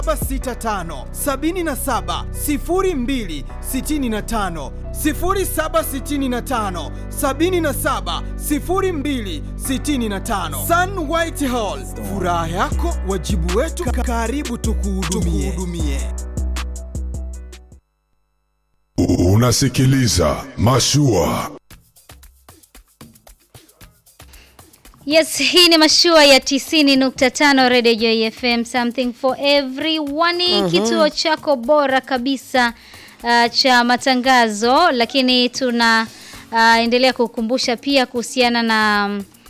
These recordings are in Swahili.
765 77 02 65 0765 77 02 65 Sun White Hall, furaha yako wajibu wetu, karibu tukuhudumie. Unasikiliza Mashua. Yes, hii ni mashua ya 90.5 Radio Joy FM, something for everyone. Kituo chako bora kabisa uh, cha matangazo, lakini tuna uh, endelea kukumbusha pia kuhusiana na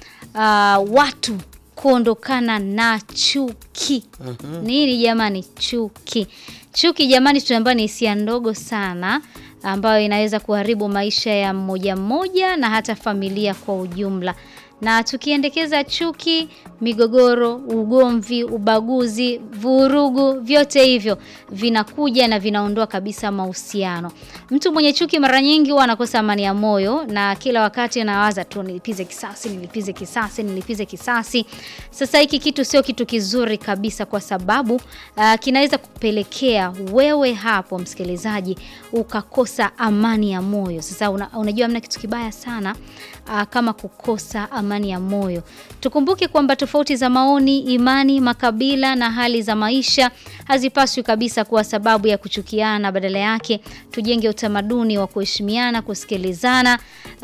uh, watu kuondokana na chuki. Nini jamani? Chuki. Chuki jamani, tunaambiwa ni hisia ndogo sana ambayo inaweza kuharibu maisha ya mmoja mmoja na hata familia kwa ujumla na tukiendekeza chuki, migogoro, ugomvi, ubaguzi, vurugu, vyote hivyo vinakuja na vinaondoa kabisa mahusiano. Mtu mwenye chuki mara nyingi huwa anakosa amani ya moyo na kila wakati anawaza tu nilipize kisasi, nilipize kisasi, nilipize kisasi. Sasa hiki kitu sio kitu kizuri kabisa kwa sababu uh, kinaweza kupelekea wewe hapo msikilizaji ukakosa amani ya moyo. Sasa una, unajua mna kitu kibaya sana uh, kama kukosa amani ya moyo. Tukumbuke kwamba tofauti za maoni, imani, makabila na hali za maisha hazipaswi kabisa kuwa sababu ya kuchukiana. Badala yake tujenge utamaduni wa kuheshimiana, kusikilizana uh,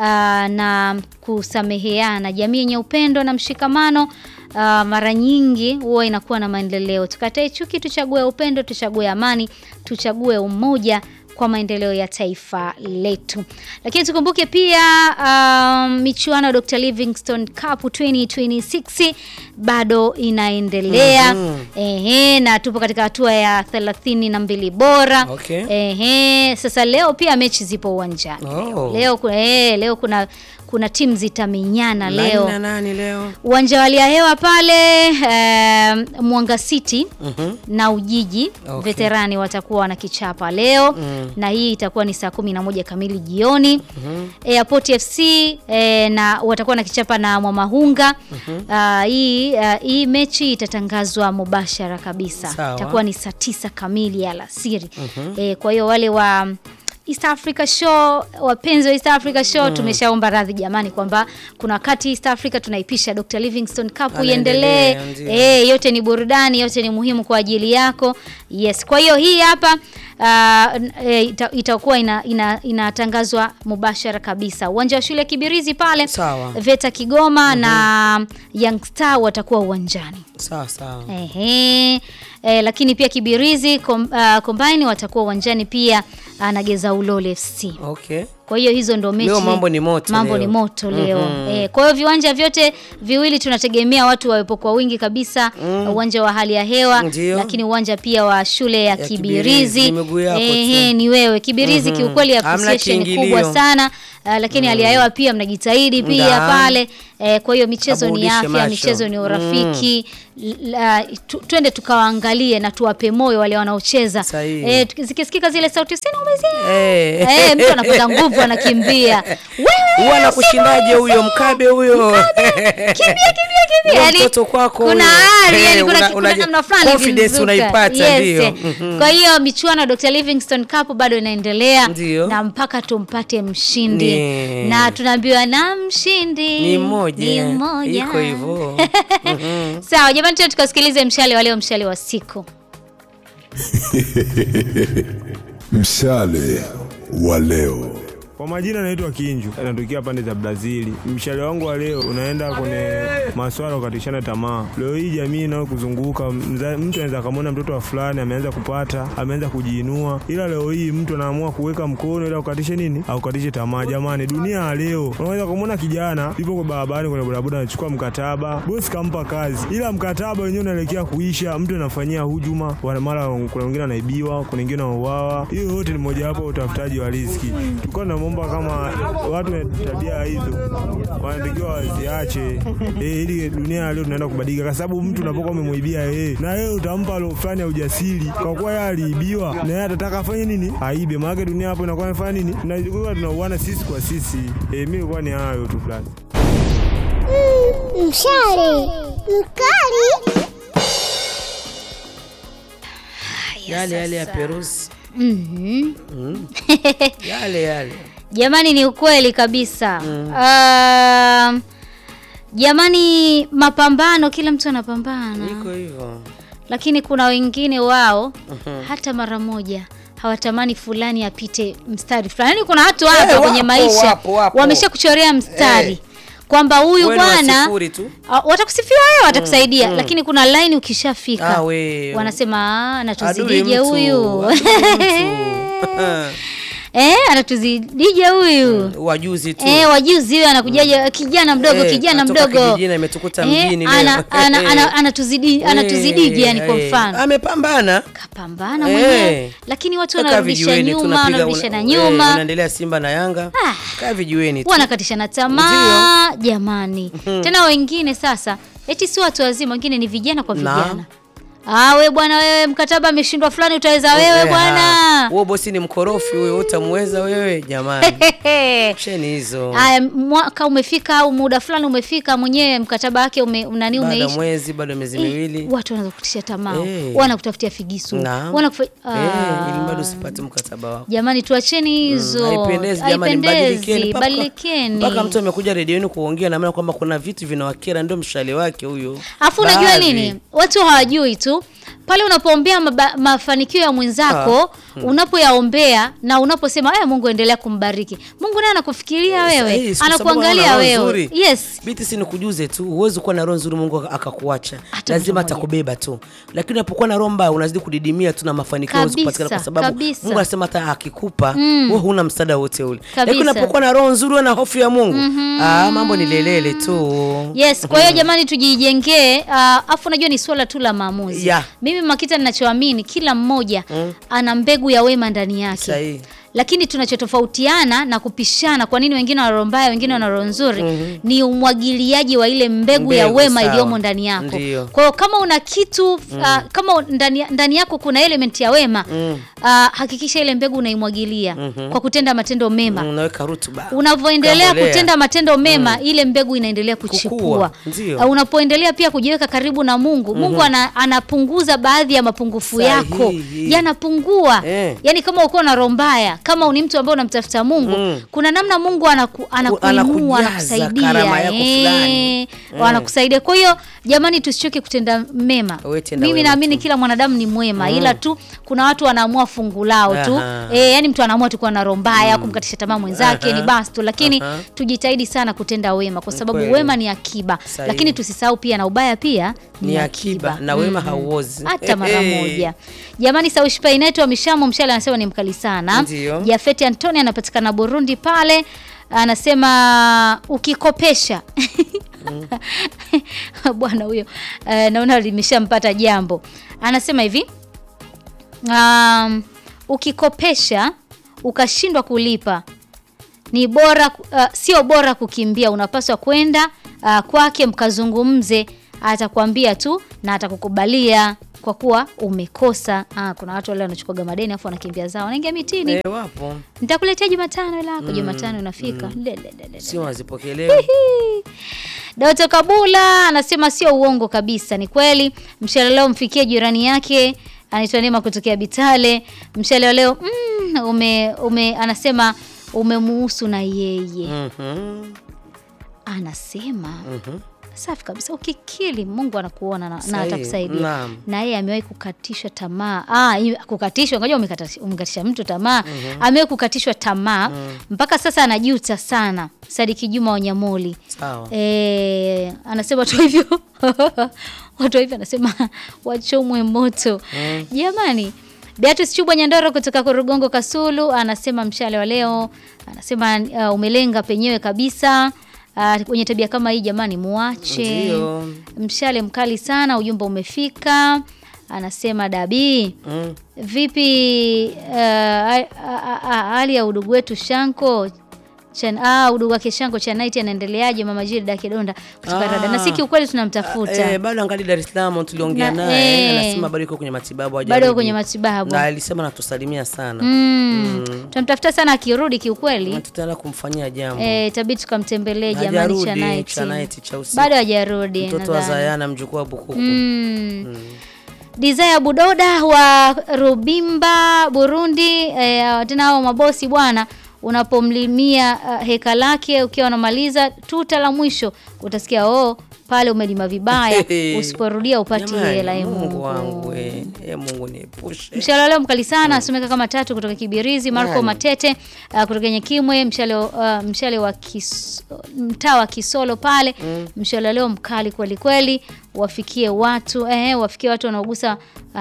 na kusameheana. Jamii yenye upendo na mshikamano uh, mara nyingi huwa inakuwa na maendeleo. Tukatae chuki, tuchague upendo, tuchague amani, tuchague umoja kwa maendeleo ya taifa letu. Lakini tukumbuke pia um, michuano ya Dr. Livingstone Cup 2026 bado inaendelea. Ehe, na tupo katika hatua ya thelathini na mbili bora. Okay. Ehe, sasa leo pia mechi zipo uwanjani. Oh. Leo kuna eh, leo kuna kuna timu zitamenyana Nani leo. na nani leo? Uwanja wa hali ya hewa pale eh, Mwanga City na Ujiji Okay. veterani watakuwa wanakichapa leo na hii itakuwa ni saa kumi na moja kamili jioni. Airport FC eh, na watakuwa wanakichapa na Mwamahunga. Ah, hii ah, hii mechi itatangazwa mubashara kabisa, Sawa. itakuwa ni saa tisa kamili ya alasiri. Eh, kwa hiyo wale wa East Africa Show, wapenzi wa East Africa Show, tumeshaomba radhi jamani, kwamba kuna wakati East Africa tunaipisha Dr. Livingstone Cup Anaendelea, iendelee. ndio. Eh, yote ni burudani, yote ni muhimu kwa ajili yako. Yes, kwa hiyo hii hapa uh, e, ita, itakuwa ina, ina, inatangazwa mubashara kabisa. Uwanja wa shule ya Kibirizi pale Sawa. Veta Kigoma na Young Star watakuwa uwanjani. Sawa sawa. Ehe. E, lakini pia Kibirizi kom, uh, Combine watakuwa uwanjani pia uh, na Geza Ulole FC. Okay. Kwa hiyo hizo ndo mechi. Leo mambo ni moto Mambo leo. ni moto leo. Mhm. Eh, kwa hiyo viwanja vyote viwili tunategemea watu wawepo kwa wingi kabisa. Uwanja wa hali ya hewa, Ndio. lakini uwanja pia wa shule ya, Ya Kibirizi. Kibirizi, ni miguu yako Ehe, tu. ni wewe. Kibirizi Mhm. kiukweli Hamna appreciation ni kiingilio. kubwa sana. Uh, lakini hali ya hewa pia mnajitahidi pia Nda. pale. Eh, kwa hiyo michezo ni Aburudishe afya, macho. michezo ni urafiki. L- la- tu, twende tukawaangalie na tuwape moyo wale wanaocheza. Sahihi. Eh, tuki- zikisikika zile sauti sina umezia. Eh. Eh, mtu anapata nguvu anakimbia. Wewe Huwa anakushindaje huyo mkabe huyo? kimbia kimbia kimbia. Huyo Yaani, mtoto kwako kuna huyo. hali yani Eh, kuna, una- kuna unaje- namna fulani confidence ilimzuka. unaipata, Yes. ndio. eh. Mhm. Kwa hiyo michuano ya Dr. Livingstone Cup bado inaendelea Ndio. na mpaka tumpate mshindi Ni- na tunaambiwa na mshindi Ni mmoja. ni mmoja. Iko hivyo. Mhm. Sawa jamani, tuende tukasikilize mshale wa leo, mshale wa siku. Mshale wa leo. Kwa majina naitwa Kinju, natokea pande za Brazili. Mshale wangu wa leo unaenda kwenye maswala ya kukatishana tamaa. Leo hii jamii inayokuzunguka mza- mtu anaweza akamwona mtoto wa fulani ameanza kupata, ameanza kujiinua, ila leo hii mtu anaamua kuweka mkono ila ukatishe nini, aukatishe tamaa. Jamani, dunia ya leo, unaweza kumwona kijana yupo kwa barabarani kwenye bodaboda anachukua mkataba, bosi kampa kazi, ila mkataba wenyewe unaelekea kuisha, mtu anafanyia hujuma, wana- mara kuna wengine anaibiwa, kuna wengine wanauawa. Hiyo yote ni mojawapo ya utafutaji wa riziki. Tulikuwa tunamwomba kama watu wenye tabia hizo wanatakiwa waziache, eh, ili dunia ya leo tunaenda kubadilika, kwa sababu mtu unapokuwa umemwibia yeye na yeye utampa lo fulani ya ujasiri, kwa kuwa yeye aliibiwa na yeye atataka afanye nini, aibe. Maana dunia hapo inakuwa inafanya nini, tunajikuta tunauana sisi kwa sisi. Eh, mimi ilikuwa ni hayo tu fulani. Mshale mkali yale yale ya sasa. Perusi Mhm. yale yale Jamani, ni ukweli kabisa. Um, jamani, mapambano, kila mtu anapambana, iko hivyo. lakini kuna wengine wao hata mara moja hawatamani fulani apite mstari fulani. Yaani kuna watu hapa Eh, kwenye wapo, maisha wapo, wapo. wamesha kuchorea mstari Eh. kwamba huyu Wewe ni wa bwana sifuri tu. Ah, watakusifia wewe, watakusaidia, lakini kuna line ukishafika Ah, we. wanasema "Ah, Adui anatuzidije mtu, huyu adui mtu. eh, anatuzidije huyu wajuzi tu Eh, wajuzi huyo anakujaje kijana mdogo Eh, kijana katoka mdogo kijijini, ametukuta Eh, mjini leo. ana- ana- ana- anatuzidi anatuzidije yani kwa Eh, mfano amepambana kapambana Eh. mwenyewe lakini watu Kaa wanarudisha vijiweni, nyuma tunapiga- wanarudishana una- eh, nyuma unaendelea Simba na Yanga Ah. kaa vijiweni tu. wanakatishana tamaa jamani tena wengine sasa eti si watu wazima wengine ni vijana kwa Naam. vijana ah we bwana wewe mkataba ameshindwa fulani utaweza wewe Eh, bwana ah, huo bosi ni mkorofi huyo utamweza wewe jamani cheni hizo Aya, mwaka umefika au muda fulani umefika, mwenyewe mkataba wake ume, nani baada ya umeisha, mwezi baada ya miezi Eh, miwili watu wanaanza kukutisha tamaa, Eh. wanakutafutia figisu, Naam. wanakufa Eh, ili bado usipate mkataba wako Jamani, tuacheni hizo, haipendezi jamani, badilikeni. Mpaka- badilikeni. mpaka mtu amekuja redioni kuongea na maana kwamba kuna vitu vinawakera, ndio mshale wake huyo. Afu unajua Baadhi. nini, watu hawajui tu pale unapoombea maba- mafanikio ya mwenzako unapoyaombea na unaposema aya, Mungu endelea kumbariki, Mungu naye anakufikiria wewe, Sahihi, kwa sababu anakuangalia ana roho wewe. nzuri. Yes, Biti si nikujuze tu, huwezi kuwa na roho nzuri Mungu akakuacha, Hata lazima mtu mmoja. atakubeba tu. Lakini unapokuwa na roho mbaya unazidi kudidimia tu na mafanikio huwezi Kabisa, kupatikana, kwa sababu kabisa. Mungu anasema hata akikupa wewe huna msaada wote ule. Lakini Kabisa. unapokuwa na roho nzuri na hofu ya Mungu, ah, mambo ni lelele tu. Yes, kwa hiyo jamani tujijengee. Uh, afu unajua ni swala tu la maamuzi. Yeah. Mimi Makita ninachoamini kila mmoja ana mbegu ya wema ndani yake. Sahihi. Lakini tunachotofautiana na kupishana, kwa nini wengine wana roho mbaya, wengine wana roho nzuri, ni umwagiliaji wa ile mbegu, ya Mbegu, wema sawa. iliyomo ndani yako. Ndiyo. Kwa hiyo kama una kitu uh, kama ndani, ndani yako kuna element ya wema uh, hakikisha ile mbegu unaimwagilia kwa kutenda matendo mema Unaweka rutuba. unavyoendelea Kambolea. kutenda matendo mema ile mbegu inaendelea kuchipua. Kukua, ndio. Uh, Unapoendelea pia kujiweka karibu na Mungu, Mungu ana, anapunguza baadhi ya mapungufu Sahihi. yako yanapungua. Eh. Yaani kama uko na roho mbaya, kama ni mtu ambaye unamtafuta Mungu, kuna namna Mungu anaku, anakuinua anakujaza anakusaidia, karama yako fulani. eh, anakusaidia. Kwa hiyo jamani, tusichoke kutenda mema. Wewe tenda Mimi wema naamini tu. kila mwanadamu ni mwema, ila tu kuna watu wanaamua fungu lao tu Aha. eh, yani mtu anaamua tu kuwa na roho mbaya kumkatisha tamaa mwenzake Aha. ni basi tu, lakini Aha. tujitahidi sana kutenda wema kwa sababu kweli. wema ni akiba, Sahihi. lakini tusisahau pia na ubaya pia Ni akiba na wema hauozi. hata mara Eh, moja. Jamani, Saushpa inaitwa Mishamo Mshale anasema ni mkali sana. Ndio. Jafeti Antoni anapatikana Burundi pale, anasema ukikopesha bwana huyo eh, naona limeshampata jambo. Anasema hivi um, ukikopesha ukashindwa kulipa ni bora uh, sio bora kukimbia, unapaswa kwenda uh, kwake mkazungumze, atakwambia tu na atakukubalia kwa kuwa umekosa. Ah, kuna watu wale wanachukuaga madeni afu wanakimbia zao, wanaingia mitini. Eh, wapo Nitakuletea Jumatano ila yako Jumatano inafika. Le, le, le, le. sio wazipokelewa. Doto Kabula anasema sio uongo kabisa, ni kweli. Mshale leo mfikie jirani yake anaitwa Neema kutokea Bitale. Mshale wa leo mm, ume, ume anasema umemuhusu na yeye Mhm. anasema safi kabisa, ukikili Mungu anakuona na, na Sahihi. atakusaidia. Naam. Na yeye amewahi kukatishwa tamaa. Ah, hii- kukatishwa, ngoja umekatisha, umekatisha mtu tamaa. Amewahi kukatishwa tamaa mpaka sasa anajuta sana. Sadiki Juma Wanyamoli. Sawa. Eh, anasema watu hivyo watu hivyo anasema wachomwe moto jamani. Beatrice Chubwa Nyandoro kutoka Korugongo Kasulu anasema mshale wa leo anasema uh, umelenga penyewe kabisa. Uh, kwenye tabia kama hii jamani, muache. Ndio. Mshale mkali sana, ujumbe umefika. Anasema Dabi, Mm. vipi uh, a- a- a- hali ya udugu wetu Shanko Chan, ah, udugu wake Shanko Chanaiti anaendeleaje? Mama Jilda Kidonda kutoka Ah. Rada. Na si kiukweli tunamtafuta. Eh, bado angali Dar es Salaam tuliongea Na- naye eh. anasema bado yuko kwenye matibabu Bado hajarudi. kwenye matibabu. Na alisema natusalimia sana. Mm. Tunamtafuta sana akirudi kiukweli. Na tutaenda kumfanyia jambo. Eh, tabidi tukamtembelee jamani Hajarudi, Chanaiti. Chanaiti cha usiku. Bado hajarudi Mtoto wa nadhani. Zayana mjukuu wa Bukuku. Mm. Desire Budoda wa Rubimba Burundi, eh, tena hao mabosi bwana, unapomlimia uh, heka lake ukiwa unamaliza tuta la mwisho utasikia oh, pale umelima vibaya, usiporudia upati Jamani, hela. e Mungu wangu we. E Mungu niepushe. Mshale wa leo mkali sana asomeka kama tatu kutoka Kibirizi, Marco Nani? Matete uh, kutoka Nyekimwe, mshale uh, mshale wa kis, mtaa wa Kisolo pale mshale wa leo mkali kweli kweli, wafikie watu eh, wafikie watu wanaogusa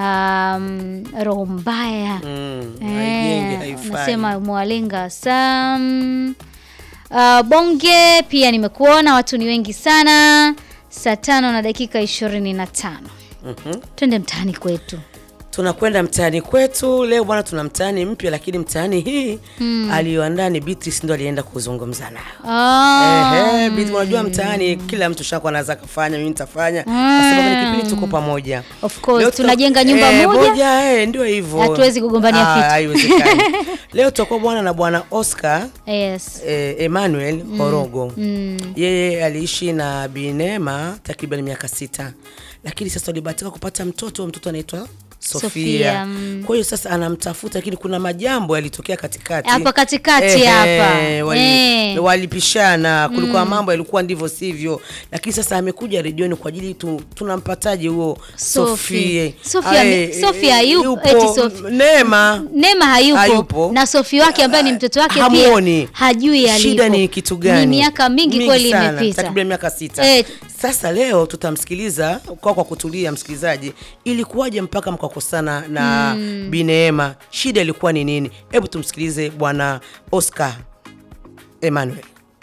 um, roho mbaya Mm, Eh, haijenge, haifai. nasema mwalenga sam uh, bonge pia nimekuona watu ni wengi sana saa tano na dakika ishirini na tano Mhm. twende mtaani kwetu tunakwenda mtaani kwetu leo bwana tuna mtaani mpya lakini mtaani hii aliyoandaa ni Beatrice ndo alienda kuzungumza nayo Ah, Ehe, Beatrice, unajua mtaani kila mtu shakuwa anaweza kafanya mimi nitafanya kwa sababu ni kipindi tuko pamoja Of course, Leo tuta- tunajenga nyumba eh, moja. eh, ndio hivyo Hatuwezi kugombania Ah, vitu. haiwezekani leo tutakuwa bwana na bwana Oscar yes eh, Emmanuel Horogo yeye aliishi na Binema takriban miaka sita, lakini sasa walibahatika kupata mtoto. Mtoto anaitwa Sofia. Sofia, mm. Kwa hiyo sasa anamtafuta, lakini kuna majambo yalitokea katikati Hapa katikati Ehe, hapa. wali, Eh. walipishana, kulikuwa mambo yalikuwa ndivyo sivyo, lakini sasa amekuja redioni kwa ajili tu, tunampataje huo Sophie. Sofie? Sophie ame- Ae, Sophie hayupo, yupo, eti Sophie. Neema Neema hayupo, Hayupo. na Sofi wake ambaye ni mtoto wake hamuoni. pia hajui alipo. Shida ni kitu gani? Ni miaka mingi, kweli sana, imepita. takriban miaka sita. Eh. Sasa leo tutamsikiliza kwa kwa kutulia, msikilizaji, ilikuwaje mpaka mkakosana na Bineema? Shida ilikuwa ni nini? Hebu tumsikilize bwana Oscar Emmanuel.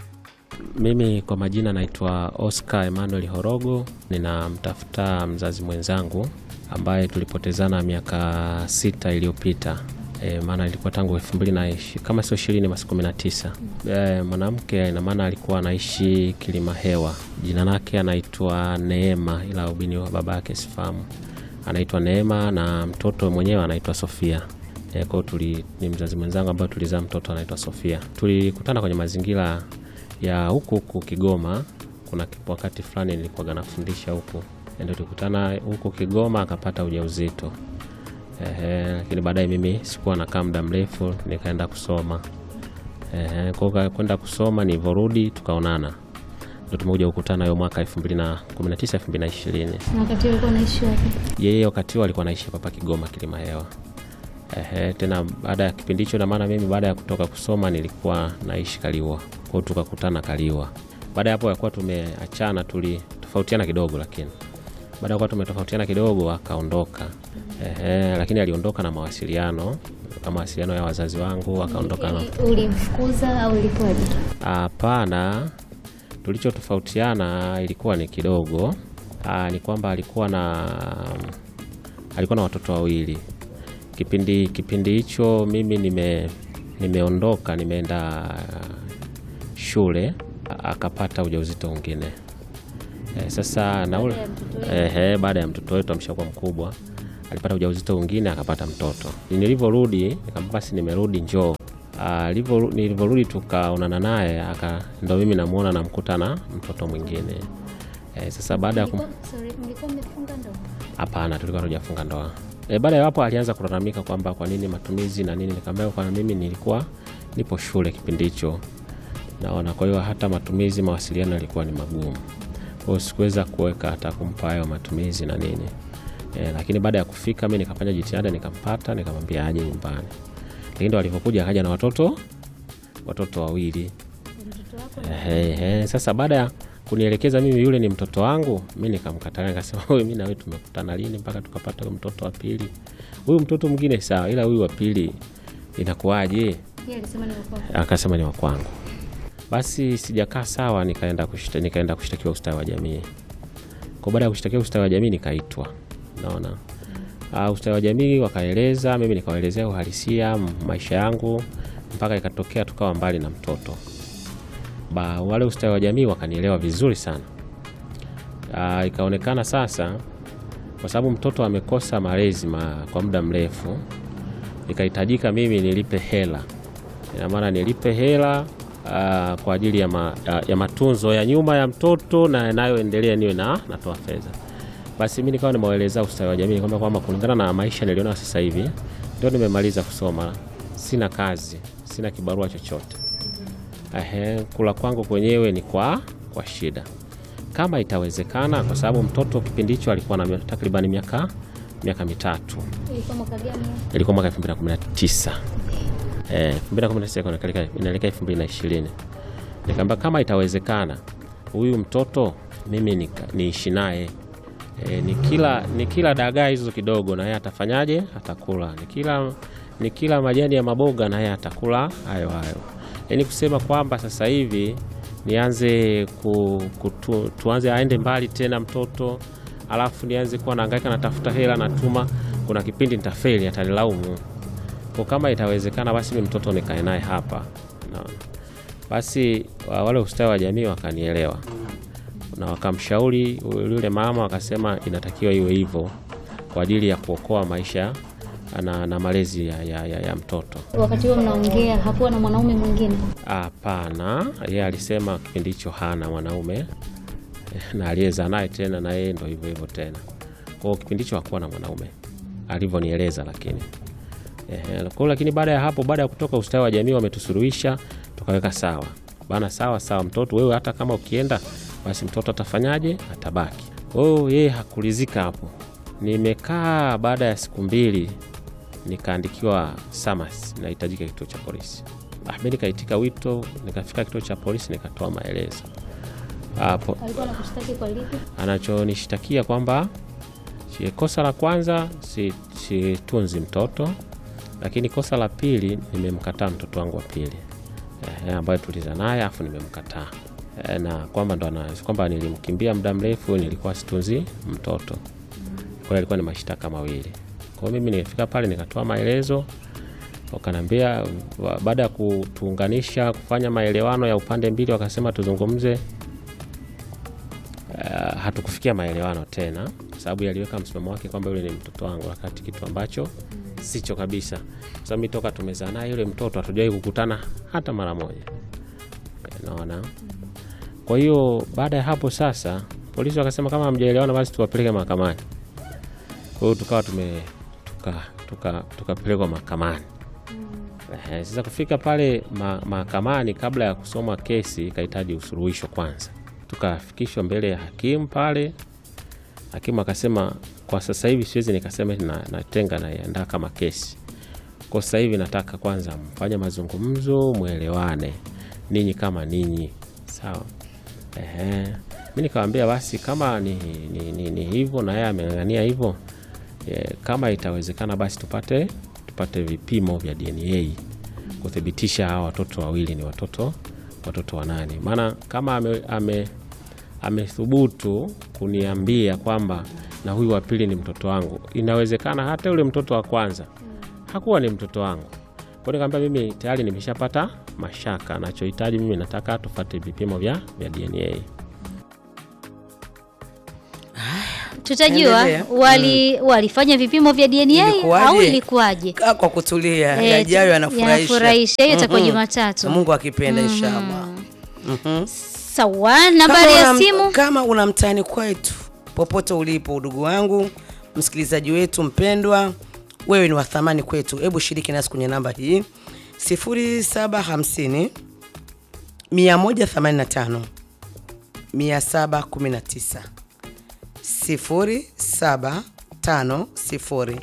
Mimi kwa majina naitwa Oscar Emmanuel Horogo, ninamtafuta mzazi mwenzangu ambaye tulipotezana miaka sita iliyopita. E, maana ilikuwa tangu elfu mbili na ishi, kama sio ishirini basi kumi na tisa. E, mwanamke ina maana alikuwa anaishi Kilima Hewa, jina lake anaitwa Neema, ila ubini wa baba yake sifahamu. Anaitwa Neema na mtoto mwenyewe anaitwa Sofia. E, kwa hiyo tuli ni mzazi mwenzangu ambaye tulizaa mtoto anaitwa Sofia. Tulikutana kwenye mazingira ya huku huku Kigoma. Kuna kipo wakati fulani nilikuwa nafundisha huku, ndio tulikutana huku Kigoma, akapata ujauzito ehe, lakini baadaye mimi sikuwa nakaa muda mrefu, nikaenda kusoma ehe, kwa hiyo kwenda kusoma, nilivyorudi tukaonana, ndio tumekuja kukutana hiyo mwaka 2019 2020. Na wakati alikuwa anaishi wapi? Yeye wakati huo alikuwa anaishi hapa Kigoma Kilima Hewa. Ehe, tena baada ya kipindi hicho, na maana mimi baada ya kutoka kusoma nilikuwa naishi Kaliwa, kwa hiyo tukakutana Kaliwa. Baada ya hapo yakuwa tumeachana, tulitofautiana kidogo, lakini baada ya kuwa tumetofautiana kidogo akaondoka. Ehe, lakini aliondoka na mawasiliano na mawasiliano ya wazazi wangu, akaondoka na Ulimfukuza au ilikuwaje? Hapana, tulichotofautiana ilikuwa ni kidogo. Aa, ni kwamba alikuwa na alikuwa na watoto wawili. Kipindi kipindi hicho mimi nime nimeondoka nimeenda shule, a- akapata ujauzito mwingine. E, sasa na ule ehe, baada ya mtoto wetu ameshakuwa mkubwa alipata ujauzito mwingine akapata mtoto. Nilivyorudi nikamwambia basi nimerudi, njoo. Ah, alivyo- Nilivyorudi tukaonana naye aka ndo mimi namuona namkuta na mtoto mwingine. E, sasa baada ya kum... Sorry, mlikuwa mmefunga ndoa? Hapana, tulikuwa hatujafunga ndoa. E, baada ya hapo alianza kulalamika kwamba kwa nini matumizi na nini, nikamwambia kwa mimi nilikuwa nipo shule kipindi hicho, naona kwa hiyo hata matumizi, mawasiliano yalikuwa ni magumu, kwa hiyo sikuweza kuweka hata kumpa hayo matumizi na nini e, lakini baada ya kufika mi nikafanya jitihada nikampata, nikamwambia aje nyumbani, lakini ndo alivyokuja akaja na watoto watoto wawili. Ehe, ehe. Sasa baada ya kunielekeza mimi yule ni mtoto wangu, mi nikamkatalia, nikasema wewe, mi na wewe tumekutana lini mpaka tukapata huyu mtoto wa pili? Huyu mtoto mwingine sawa, ila huyu wa pili inakuwaje? Yeye alisema ni wako. Akasema ni wa kwangu. Basi sijakaa sawa, nikaenda kushta, nikaenda kushtakiwa ustawi wa jamii. Kwa baada ya kushtakiwa ustawi wa jamii nikaitwa, naona uh, ustawi wa jamii wakaeleza, mimi nikawaelezea uhalisia m- maisha yangu, mpaka ikatokea tukawa mbali na mtoto ba, wale ustawi wa jamii wakanielewa vizuri sana. Uh, ikaonekana sasa, kwa sababu mtoto amekosa malezi ma, kwa muda mrefu, ikahitajika mimi nilipe hela, ina maana nilipe hela uh, kwa ajili ya, ma, ya, ya matunzo ya nyuma ya mtoto na yanayoendelea niwe na natoa fedha. Basi mimi nikawa nimewaeleza ustawi wa jamii kwamba kwamba kulingana na maisha niliona sasa hivi, ndio nimemaliza kusoma, sina kazi, sina kibarua chochote. Ehe, kula kwangu kwenyewe ni kwa kwa shida, kama itawezekana, kwa sababu mtoto kipindi hicho alikuwa na takriban miaka miaka mitatu, Ilikuwa mwaka gani? ilikuwa mwaka 2019 eh, 2019 inaelekea inaelekea 2020. Nikamwambia kama itawezekana, huyu mtoto mimi nika- niishi naye e, ni kila ni kila dagaa hizo kidogo, na yeye atafanyaje? Atakula. Ni kila ni kila majani ya maboga, na yeye atakula hayo hayo. Yaani kusema kwamba sasa hivi nianze ku, kutu, tuanze aende mbali tena mtoto alafu nianze kuwa nahangaika natafuta hela natuma, kuna kipindi nitafeli, atanilaumu. Kwa kama itawezekana, basi mimi mtoto nikae naye hapa naona. Basi wa- wale ustawi wa jamii wakanielewa na wakamshauri yule mama, wakasema inatakiwa iwe hivyo kwa ajili ya kuokoa maisha na, na malezi ya, ya, ya, ya mtoto. Wakati huo mnaongea, hakuwa na mwanaume mwingine? Hapana, yeye alisema kipindi hicho hana mwanaume na aliyezaa naye tena na yeye ndo hivyo hivyo tena. Kwa hiyo kipindi hicho hakuwa na mwanaume alivyonieleza, lakini Ehe, kwa hiyo lakini baada ya hapo, baada ya kutoka ustawi wa jamii wametusuluhisha, tukaweka sawa bana, sawa sawa, mtoto wewe, hata kama ukienda basi mtoto atafanyaje? Atabaki. Kwa hiyo yeye hakulizika hapo. Nimekaa baada ya siku mbili, nikaandikiwa SAMAS, nahitajika kituo cha polisi. Ah, mimi nikaitika wito, nikafika kituo cha polisi, nikatoa maelezo hapo Alikuwa anakushtaki kwa lipi? anachonishtakia kwamba shi- kosa la kwanza si- situnzi mtoto, lakini kosa la pili nimemkataa mtoto wangu wa pili eh, ambaye tuliza naye afu nimemkataa eh, na kwamba ndo ana- kwamba nilimkimbia muda mrefu, nilikuwa situnzi mtoto. Kwa hiyo ilikuwa ni mashtaka mawili. Kwa hiyo mimi nilifika pale nikatoa maelezo, wakaniambia wa- baada ya kutuunganisha kufanya maelewano ya upande mbili, wakasema tuzungumze Uh, hatukufikia maelewano tena kwa sababu yaliweka msimamo wake kwamba yule ni mtoto wangu, wakati kitu ambacho sicho kabisa, kwa sababu mimi toka tumezaa naye yule mtoto hatujawahi kukutana hata mara moja. Eh, Naona. Kwa hiyo baada ya hapo sasa, polisi wakasema kama hamjaelewana basi tuwapeleke mahakamani. Kwa hiyo tukawa tume tuka tuka tukapelekwa mahakamani. Eh, Sasa kufika pale ma- mahakamani, kabla ya kusoma kesi ikahitaji usuluhisho kwanza tukafikishwa mbele ya hakimu pale. Hakimu akasema kwa sasa hivi siwezi nikasema na, natenga naiandaa kama kesi. Kwa sasa hivi nataka kwanza mfanye mazungumzo, mwelewane ninyi kama ninyi, sawa. Ehe, mi nikawambia basi kama ni, ni, ni, ni hivyo na yeye ameng'ang'ania hivyo e, kama itawezekana basi tupate tupate vipimo vya DNA kuthibitisha hawa watoto wawili ni watoto watoto wa nani. Maana kama ame, ame, amethubutu kuniambia kwamba na huyu wa pili ni mtoto wangu, inawezekana hata yule mtoto wa kwanza hakuwa ni mtoto wangu. Kwa hiyo nikamwambia mimi tayari nimeshapata mashaka, nachohitaji mimi nataka tufate vipimo vya, vya DNA. Tutajua Endelea. wali walifanya vipimo vya DNA Ilikuwaje? au ilikuwaje? Kaa kwa kutulia, Eh, yajayo yanafurahisha. yanafurahisha. Hiyo itakuwa Mhm. Jumatatu. Na Mungu akipenda inshallah. Sawa, nambari Kama ya una- simu Kama una mtani kwetu popote ulipo, udugu wangu, msikilizaji wetu mpendwa, wewe ni wa thamani kwetu. Hebu shiriki nasi kwenye namba hii 0750 185 719 0750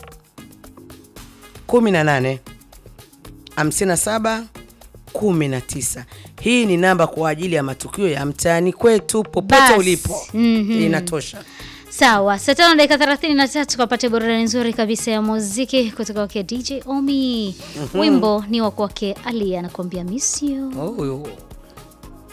18 57 19. Hii ni namba kwa ajili ya matukio ya mtaani kwetu popote Bas. ulipo. Mhm. Inatosha. Sawa, saa tano dakika thelathini na tatu kapate burudani nzuri kabisa ya muziki kutoka kwake DJ Omi. Wimbo ni wa kwake Ali anakuambia miss you. Oh,